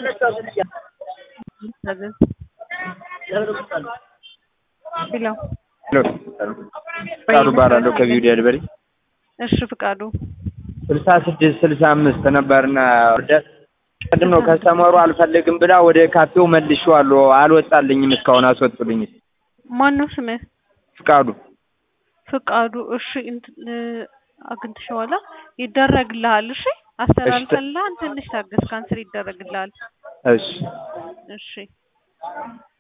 ሄሎ ፍቃዱ እባላለሁ ከቪው ዴሊቨሪ እሺ ፍቃዱ ስልሳ ስድስት ስልሳ አምስት ነበርና ኦርደር ቅድም ነው ከስተመሩ አልፈልግም ብላ ወደ ካፌው መልሼዋለሁ አልወጣልኝም እስካሁን አስወጡልኝ ማን ነው ስምህ ፍቃዱ ፍቃዱ እሺ እንትን አግኝተሽዋላ ይደረግልሃል እሺ አስተላልፈልልሃል ትንሽ ታገስ ካንስል ይደረግልሃል እሺ እሺ